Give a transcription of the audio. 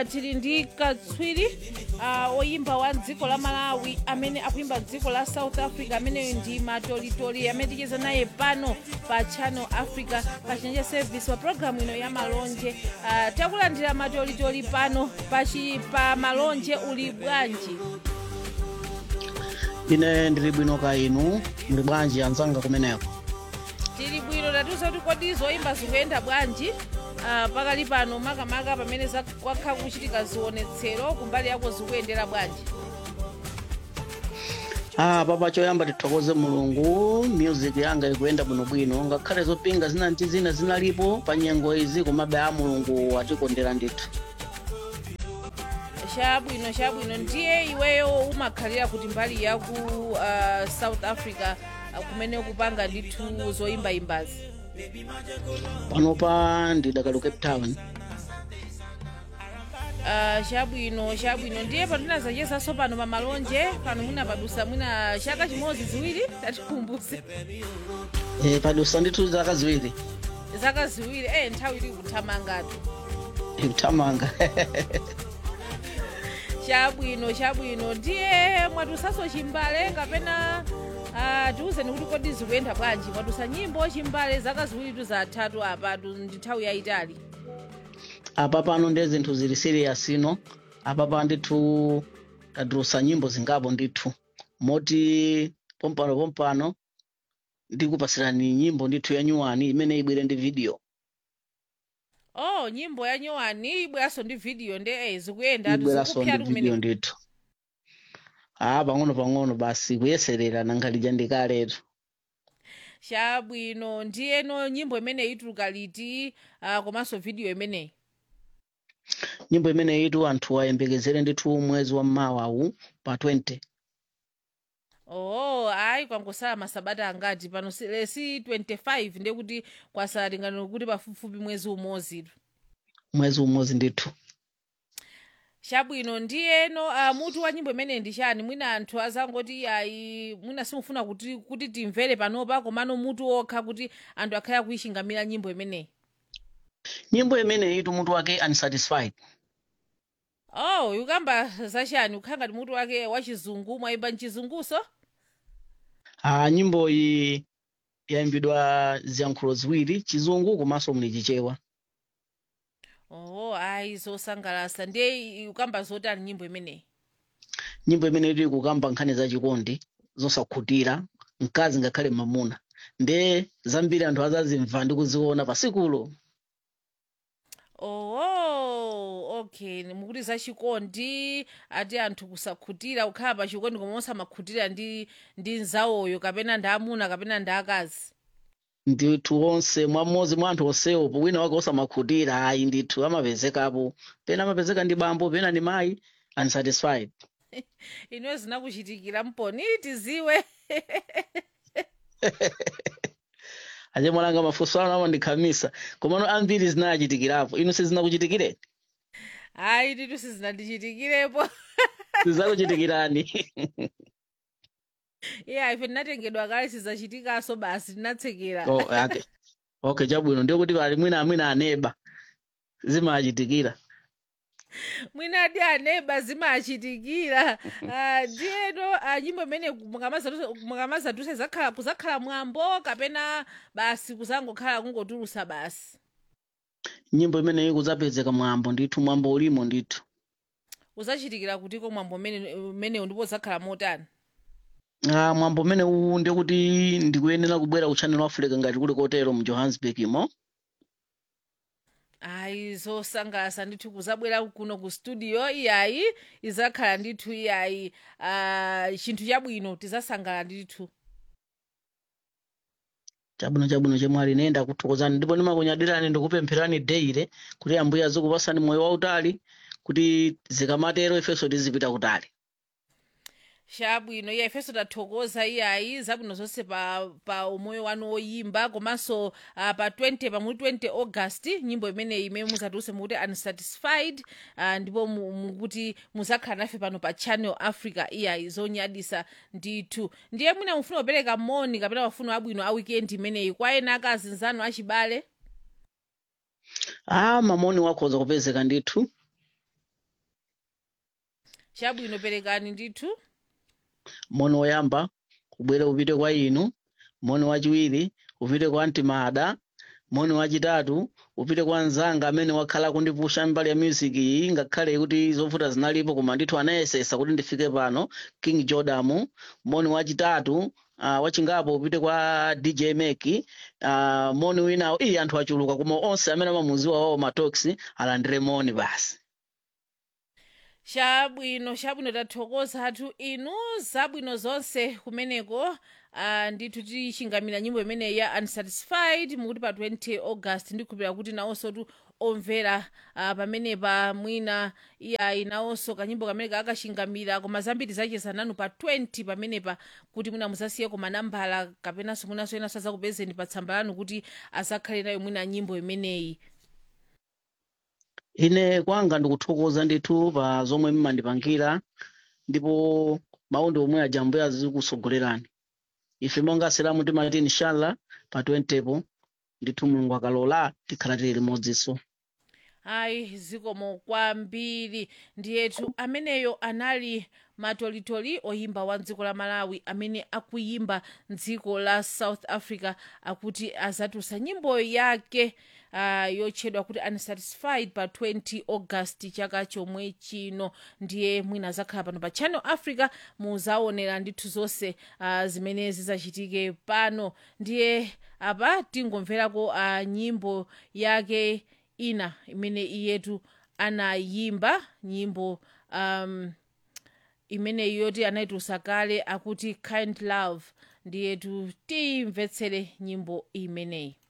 uh, tili ndi katswiri uh, oyimba wa dziko la malawi amene akuyimba dziko la south africa ameneyo ndi matolitoli amene ticheza naye pano pa channel africa pa chinyanja service pa programu ino ya malonje uh, takulandira matolitoli pano pachi pa malonje uli bwanji ine ndili bwino ka inu muli bwanji anzanga kumeneko tili bwino tatiuza kuti kodi zoyimba zikuyenda bwanji uh, pakali pano makamaka pamene kwakha kuchitika zionetsero kumbali yako zikuyendera bwanji ah papa choyamba tithokoze mulungu music yanga ikuyenda bwinobwino ngakhale zopinga zina ndi zina zinalipo pa nyengo izi komabe a mulungu atikondera ndithu chabwino chabwino ndiye iweyo umakhalira kuti mbali yaku uh, south africa uh, kumene kupanga ndithu zoyimbayimbazi panopa ndidakali cape town uh, chabwino chabwino ndiye patinazachezanso pano pa malonje pano muna padusa mwina chaka chimodzi ziwiri tatikumbuse e, padusa ndithu zaka ziwiri zaka ziwiri eh nthawi ili kuthamangatu ikuthamanga chabwino chabwino ndiye mwatusaso chimbale kapena uh, tiuzeni kuti kodi zikuyenda bwanji mwatusa nyimbo chimbale zaka ziwiri zathatu apatu ndi nthawi yayitali apa pano ndi zinthu zili serious ino apa pa ndithu tadulusa nyimbo zingapo ndithu moti pompano pompano ndikupasirani nyimbo ndithu ya nyuwani imene ibwere ndi video oh nyimbo ya nyuwani ibweranso ndi video nde eh, zikuyenda ibweranso ndi video ndithu ah pang'ono pang'ono basi kuyeserera nangalija ndikaletu chabwino ndiyeno nyimbo imeneyi ituluka liti uh, komanso video imeneyi nyimbo imene itu anthu ayembekezere ndithu mwezi wa mmawawu pa 20 oh ayi kwangosala masabata angati pano si lesi 25 ndiye kuti kwasala tingano kuti pafupifupi mwezi umozitu mwezi umodzi ndithu chabwino ndiyeno uh, mutu wa nyimbo imeneyi ndi chani mwina anthu azangoti ayi mwina simufuna kuti, kuti timvere panopa komano mutu okha kuti anthu akhale akuyichingamira nyimbo imeneyi nyimbo imene itu mutu wake unsatisfied oh yukamba zachani ukhala ngati mutu wake wachizungu mwayimba mchizunguso ah nyimbo iyi yayimbidwa ziyankhulo ziwiri chizungu komanso muli chichewa oh ayi zosangalasa ndiye ukamba zotani nyimbo imeneyi nyimbo imene itu ikukamba nkhani za chikondi zosakhutira mkazi ngakhale mamuna nde zambiri anthu azazimva ndi kuziona pasikulo oh okay mukuti zachikondi ati anthu kusakhutira kukhala pa chikondi koma osamakhutira ndi ndi nzawoyo kapena ndi amuna kapena ndi akazi ndithu onse mwamodzi mwa anthu onsewo wina wake osamakhutira ayi ndithu amapezekapo pena amapezeka ndi bambo pena ndi mayi unsatisfied inuyo zinakuchitikira mponi tiziwe ache mwalanga mafunso ano amandikhamisa komano ambiri zinachitikirapo inu sizinakuchitikireni ayi titu sizinandichitikirepo sizakuchitikirani iya ife tinatengedwa kale sizachitikaso basi tinatsekera oh, okay. okay chabwino ndiyo kuti pali mwina amwina aneba zimachitikira mwina adi aneba zimachitikira Ah, ndiyeno ah, nyimbo imene mukamazatuse zakhala kuzakhala mwambo kapena basi kuzangokhala kungotulusa basi nyimbo imeneyi kudzapezeka mwambo ndithu mwambo ulimo ndithu uzachitikira kutiko mwambo umene- umenewu ndipo zakhala motani ah, mwambo umene uwu ndiye kuti ndikuyenera kubwera ku channel africa ngati kuli kotero mu johannesburg imo ayi zosangalasa ndithu kuzabwera kuno ku studio iyayi izakhala ndithu iyayi uh, chinthu chabwino tizasangala ndithu chabwino chabwino chemwe ali nenda kuthokozani ndipo ndimakunyadirani ndikupempherani deire kuti ambuye azikupasani moyo wautali kuti zikamatero ifenso tizipita kutali chabwino iya ifenso tathokoza iyayi zabwino zonse pa, pa umoyo wanu woyimba komanso uh, pa 20 pamuli 20 august nyimbo imeneyi imene muzatuluse mukuti unsatisfied uh, ndipo mu- mukuti muzakhala nafe pano pa channel africa iyayi zonyadisa ndithu ndiye mwina mufuna kupereka moni kapena mafuno abwino a weekend imeneyi kwa ena akazinzanu achibale ah mamoni wakhoza kupezeka ndithu chabwino perekani ndithu moni woyamba ubwere upite kwa inu moni wachiwiri upite kwa mtimada moni wachitatu upite kwa mzanga amene wakhala kundipusha mbali ya music iyi ngakhale kuti zovuta zinalipo koma ndithu anayesesa kuti ndifike pano king jordan moni wachitatu uh, wachingapo upite kwa dj meki uh, moni winawo iyi anthu achuluka koma onse amene amamuziwa wawo matoxi alandire moni basi chabwino chabwino tathokoza athu inu zabwino zonse kumeneko uh, ndithu tichingamira nyimbo imeneyi ya unsatisfied mukuti pa 20 august ndikhulupirira kuti nawonso tu omvera uh, pamenepa mwina iyayi nawonso kanyimbo kamene kakachingamira koma zambiri zacheza nanu pa 20 pamenepa kuti mwina musasiye koma nambala kapenanso mwinanso enanso azakupezeni pa tsamba lanu kuti azakhale nayo mwina nyimbo imeneyi ine kwanga ndikuthokoza ndithu pa zomwe mmandipangira ndipo mawu ndi omwe ajambuya zikusogolerani ife monga asilamu timati inshallah pa 20 po ndithu mulungu akalola tikhala tili limodzinso ayi zikomo kwambiri ndiyetu ameneyo anali matolitoli oyimba wa dziko la malawi amene akuyimba mdziko la south africa akuti azatulutsa nyimbo yake uh, yotchedwa kuti unsatisfied pa 20 august chaka chomwe chino ndiye mwina azakhala pano pa channel africa muzaonera ndithu zonse uh, zimene zizachitike pano ndiye apa tingomverako uh, nyimbo yake ina imene iyetu anayimba nyimbo um, imene yoti anayitulutsa kale akuti kind love ndiyetu timvetsere nyimbo imeneyi